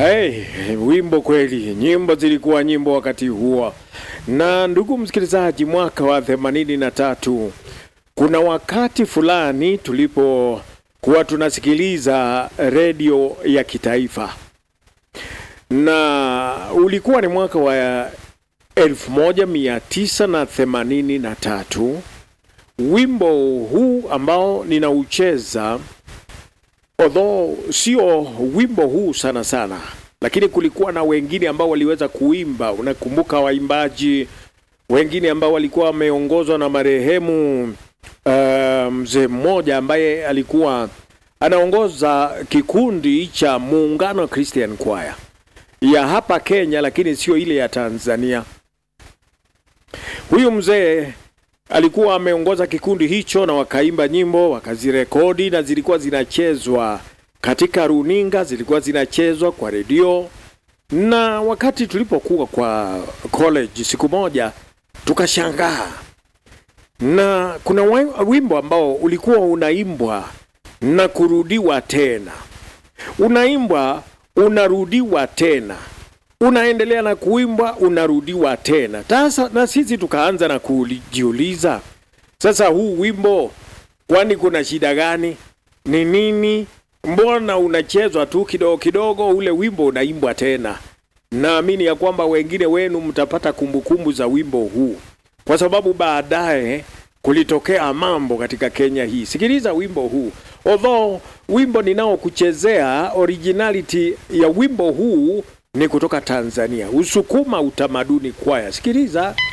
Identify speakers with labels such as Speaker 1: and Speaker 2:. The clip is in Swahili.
Speaker 1: Hey, wimbo kweli, nyimbo zilikuwa nyimbo wakati huo. Na ndugu msikilizaji, mwaka wa themanini na tatu kuna wakati fulani tulipokuwa tunasikiliza redio ya kitaifa, na ulikuwa ni mwaka wa elfu moja mia tisa na themanini na tatu. Wimbo huu ambao ninaucheza although sio wimbo huu sana sana, lakini kulikuwa na wengine ambao waliweza kuimba. Unakumbuka waimbaji wengine ambao walikuwa wameongozwa na marehemu uh, mzee mmoja ambaye alikuwa anaongoza kikundi cha Muungano Christian Choir ya hapa Kenya, lakini sio ile ya Tanzania. Huyu mzee alikuwa ameongoza kikundi hicho na wakaimba nyimbo wakazirekodi, na zilikuwa zinachezwa katika runinga, zilikuwa zinachezwa kwa redio. Na wakati tulipokuwa kwa college, siku moja tukashangaa, na kuna wimbo ambao ulikuwa unaimbwa na kurudiwa tena, unaimbwa unarudiwa tena unaendelea na kuimbwa unarudiwa tena. Sasa na sisi tukaanza na kujiuliza, sasa huu wimbo kwani kuna shida gani? Ni nini? Mbona unachezwa tu kidogo kidogo, ule wimbo unaimbwa tena? Naamini ya kwamba wengine wenu mtapata kumbukumbu za wimbo huu, kwa sababu baadaye kulitokea mambo katika Kenya hii. Sikiliza wimbo huu, although wimbo ninaokuchezea originality ya wimbo huu ni kutoka Tanzania, Usukuma Utamaduni Kwaya. Sikiliza.